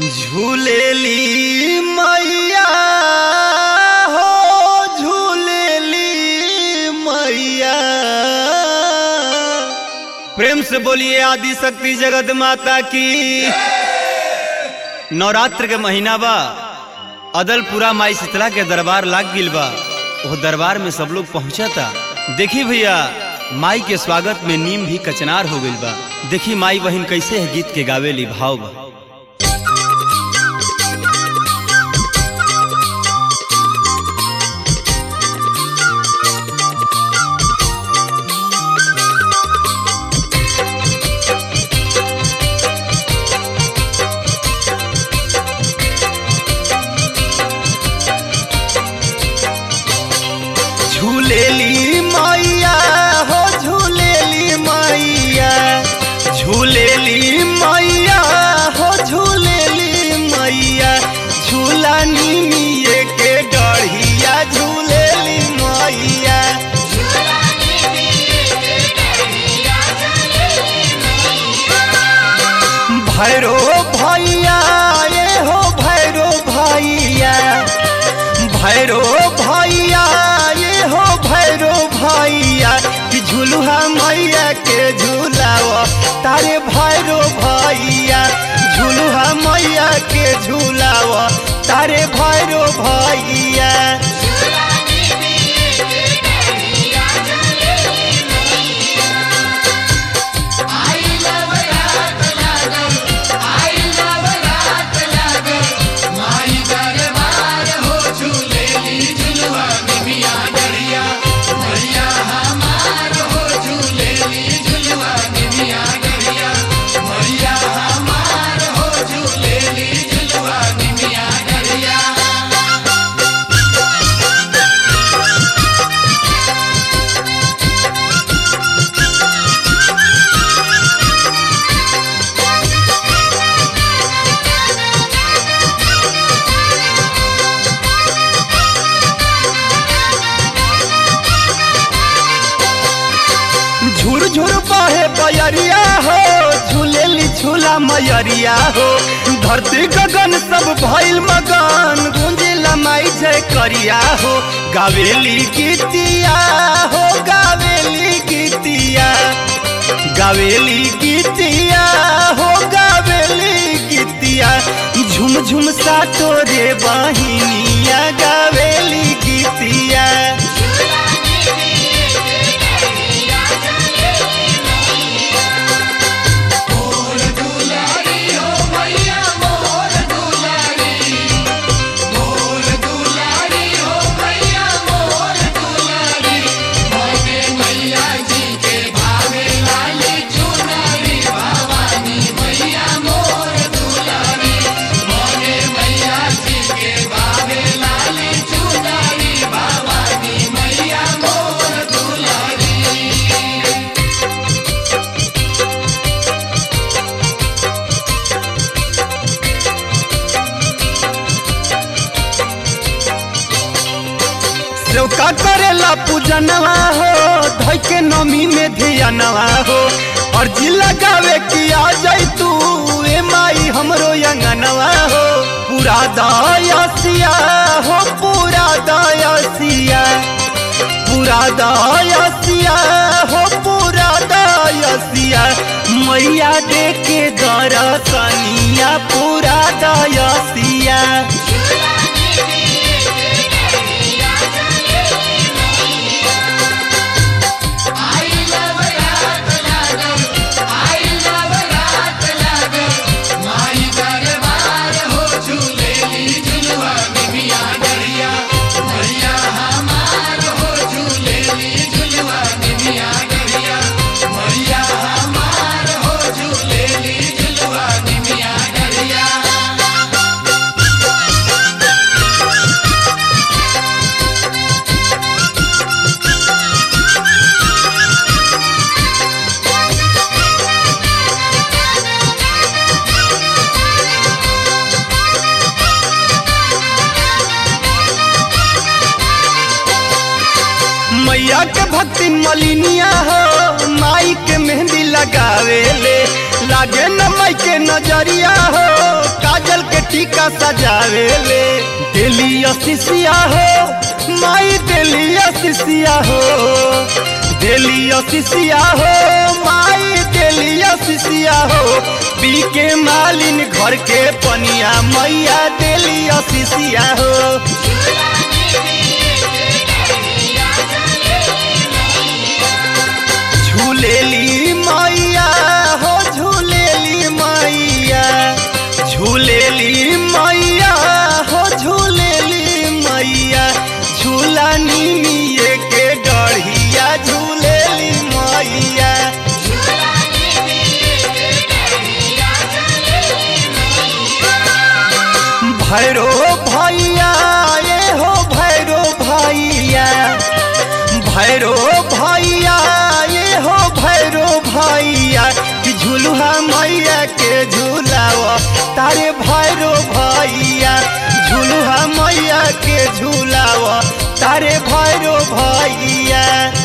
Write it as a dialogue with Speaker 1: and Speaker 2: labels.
Speaker 1: झूलेली मैया हो झूलेली मैया प्रेम से बोलिए आदि शक्ति जगत माता की नवरात्र के महीना बा अदलपुरा माई शीतला के दरबार लाग गिल बा वो दरबार में सब लोग पहुंचता देखी भैया माई के स्वागत में नीम भी कचनार हो गइल बा देखी माई बहन कैसे है गीत के गावेली भाव बा झूलेली मैया हो झूलेली मैया झूलेली मैया हो झूलेली मैया झूला निमिये के डढ़िया झूलेली मैया भैरो भैया ये हो भैरो भैया भैरो भैया ये हो भैरो भैया कि झुलुहा मैया के झूलाव तारे भैरो भैया झुलुहा मैया के झूलाव तारे भैरो भैया झुर झुर बहे बयरिया हो झूलेली झूला मयरिया हो धरती गगन सब भइल मगन गुंजिला माई जय करिया हो गावेली गीतिया हो गावेली गीतिया गावेली गीतिया हो गावेली गीतिया झुम झुम सा तोरे बहिनिया गावेली गीतिया सेवका करेला पूजनवा हो धोई के नमी में धियानवा हो अर्जी लगावे कि आ जाई तू ए माई हमरो अंगनवा हो पूरा दयासिया हो पूरा दयासिया पूरा दयासिया हो पूरा दयासिया मैया दे के दरसनिया पूरा दयासिया मैया के भक्ति मलिनिया हो माई के मेहंदी लगावे ले लागे न माई के नजरिया हो काजल के टीका सजावे ले दिली असिसिया हो माई दिली असिसिया हो दिली असिसिया हो माई दिली असिसिया हो पी के मालिन घर के पनिया मैया दिली असिसिया हो झूलेली मैया हो झूलेली मैया झूलेली मैया हो झूलेली मैया झूला निमिये के डढ़िया झूलेली मैया भैरो भैया ये हो भैरो भैया भैरो भैया ये हो भैरो भैया कि झुलुहा मैया के झूलाव तारे भैरो भैया झुलुहा मैया के झूलाव तारे भैरो भैया